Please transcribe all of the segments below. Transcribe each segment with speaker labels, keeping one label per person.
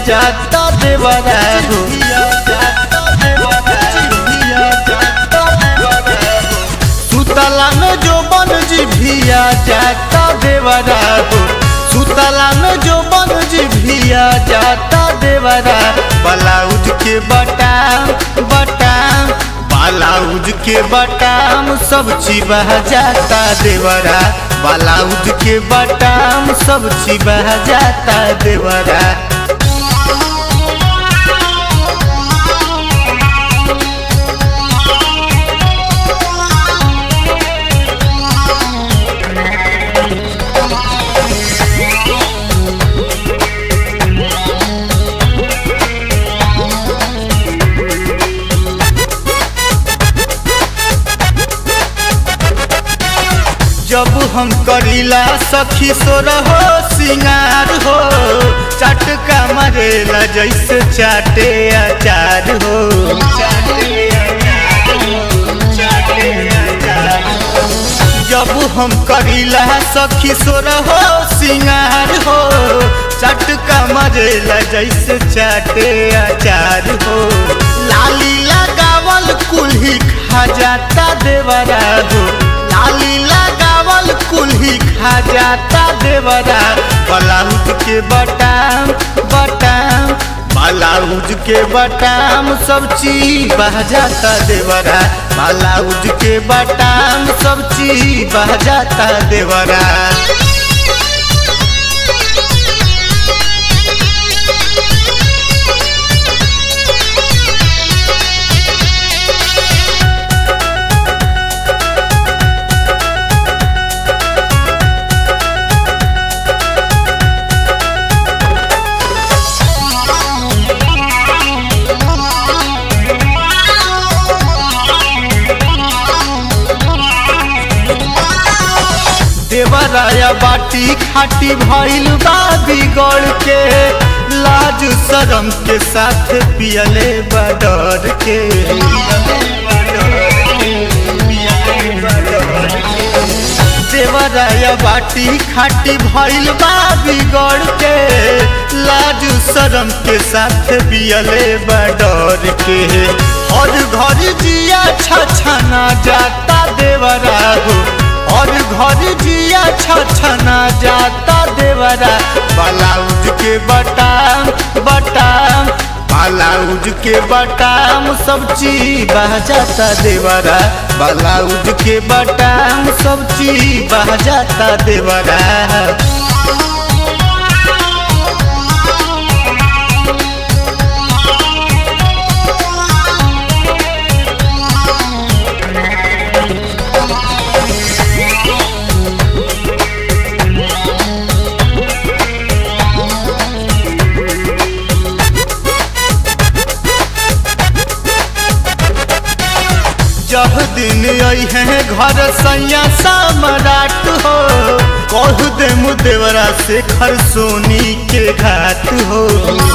Speaker 1: जाता देवरा हो सुतला में जो बन जी भिया जाता देवरा हो सुतला में जो बन जी भिया जाता देवरा ब्लाउज के बटाम बटाम ब्लाउज के बटाम सब चिबह जाता देवरा ब्लाउज के बटाम सब चिबह जाता देवरा जब हम करीला सखी सो रहो सिंगार हो चटका मरेला जैसे चाटे अचार हो जब हम करीला सखी सो रहो सिंगार हो चटका मरेला जैसे चाटे अचार हो लाली लगावल कुल्ही खा जाता देवरा हो लाली लगावल कुल्ही खा जाता देवरा ब्लाउज के बटाम बटाम ब्लाउज के बटाम सब चीज बह जाता देवरा ब्लाउज के बटाम सब चीज बह जाता देवरा देवराया बाटी खाटी भइल बा बिगड़ के लाज शरम के साथ पियले बडर के देवराया बाटी खाटी भइल बा बिगड़ के लाज शरम के साथ पियले बडर के हर घर जिया छछना जाता देवरा हो और घर जिया छछना जाता देवरा ब्लाउज के बटाम बटाम ब्लाउज के बटाम सब चीज बह जाता देवरा ब्लाउज के बटाम सब चीज बह जाता देवरा जब दिन आई है घर सैया सम्राट हो कह दे मुदेवरा से खर सोनी के घाट हो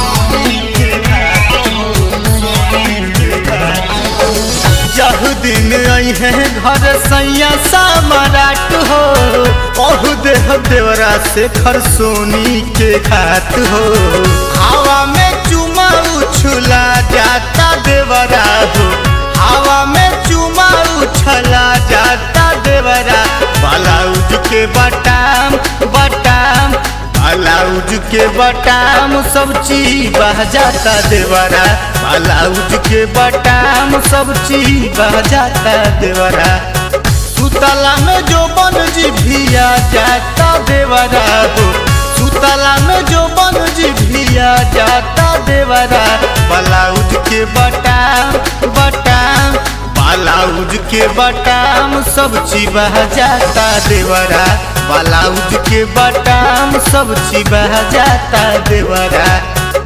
Speaker 1: जब दिन आई है घर सैया सम्राट हो कह दे देवरा से खर सोनी के घाट हो हवा में चुमा उछला जाता देवरा हो हवा में चुमा उछला जाता देवरा ब्लाउज के बटाम बटाम ब्लाउज के बटाम सब चीज बह जाता देवरा ब्लाउज के बटाम सब चीज बह जाता देवरा सुतला में जो बन जी भिया जाता देवरा हो सुतला में जो बन जी भिया जाता देवरा ब्लाउज के बटाम बटाम ब्लाउज के बटाम सब चिबह जाता देवरा ब्लाउज के बटाम सब चिबह जाता देवरा